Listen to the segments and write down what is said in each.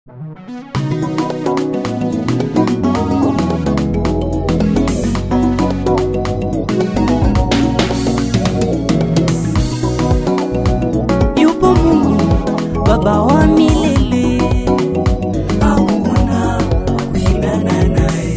Yupo Mungu Baba wa milele, hakuna wa kushindana naye.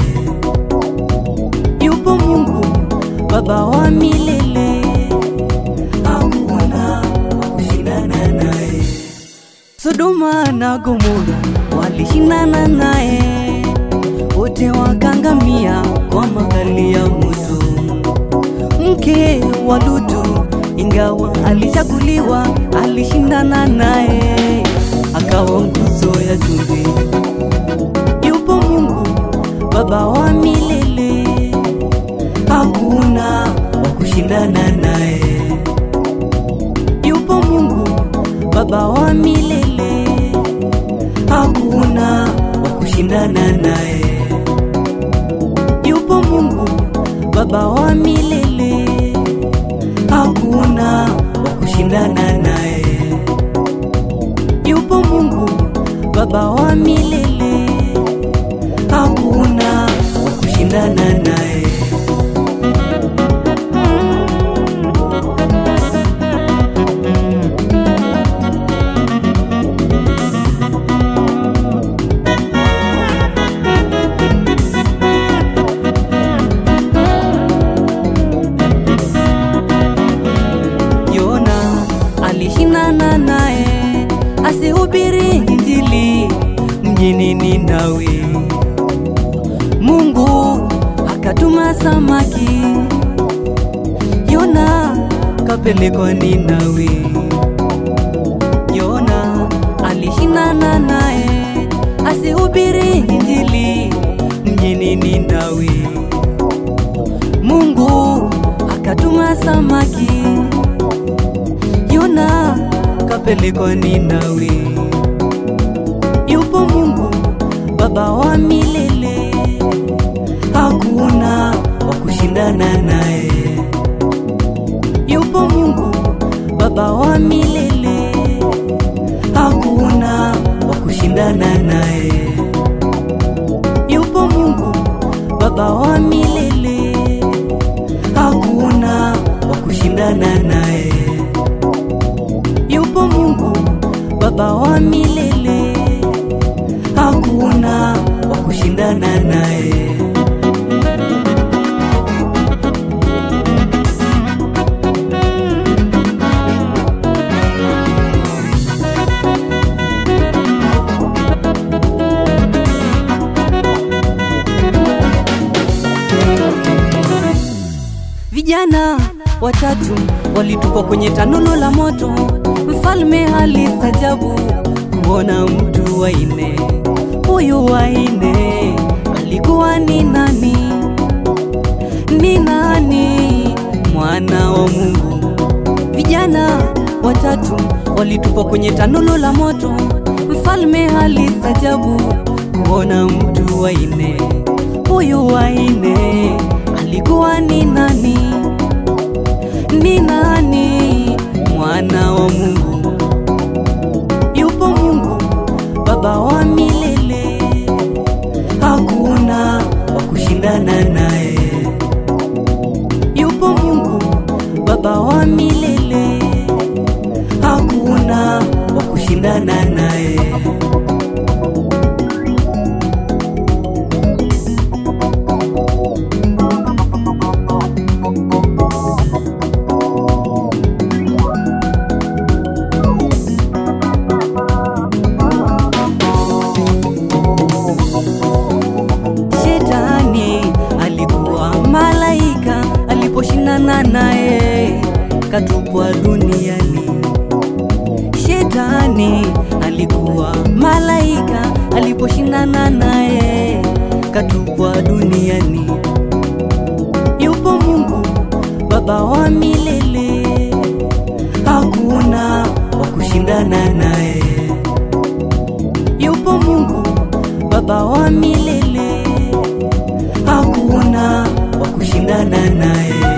Yupo Mungu Baba wa milele, hakuna wa kushindana naye. Sodoma na Gomora walishindana naye, wote wakangamia kwa makali ya moto. Mke wa Lutu ingawa alichaguliwa, alishindana naye, akawa nguzo ya chumvi. Yupo Mungu Baba wa milele, hakuna wa kushindana naye. Yupo Mungu Baba wa milele, hakuna wa kushindana naye. Yupo Mungu Baba wa milele, hakuna wa kushindana naye. Yupo Mungu Baba wa milele, hakuna wa kushindana naye. Yona alishindana naye asihubiri Injili mjini Ninawi. Mungu akatuma samaki, Yona kapelekwa Ninawi. Yona alishindana naye asihubiri Injili mjini Ninawi. Mungu akatuma samaki, Yona kapelekwa Ninawi. Yupo Mungu Baba wa milele, hakuna wa kushindana naye. Yupo Mungu Baba wa milele, hakuna wa kushindana naye. Yupo Mungu Baba wa milele, hakuna wa kushindana naye. Yupo Mungu Baba wa milele, hakuna wa kushindana naye. Vijana watatu walitupwa kwenye tanulu la moto. Mfalme alistajabu kuona mtu wa nne. Huyu wa nne alikuwa ni nani? Ni nani? Mwana wa Mungu. Vijana watatu walitupwa kwenye tanulu la moto. Mfalme alistajabu kuona mtu wa nne. Huyu wa nne alikuwa ni nani? Ni nani? Mwana wa Mungu. Yupo Mungu Baba wa milele, hakuna wa kushindana naye. Yupo Mungu Baba wa milele, hakuna wa kushindana naye. Shetani alikuwa malaika aliposhindana naye katupwa duniani. Shetani alikuwa malaika aliposhindana naye katupwa duniani. Yupo Mungu Baba wa milele, hakuna wa kushindana naye. Yupo Mungu Baba wa milele, hakuna wa kushindana naye.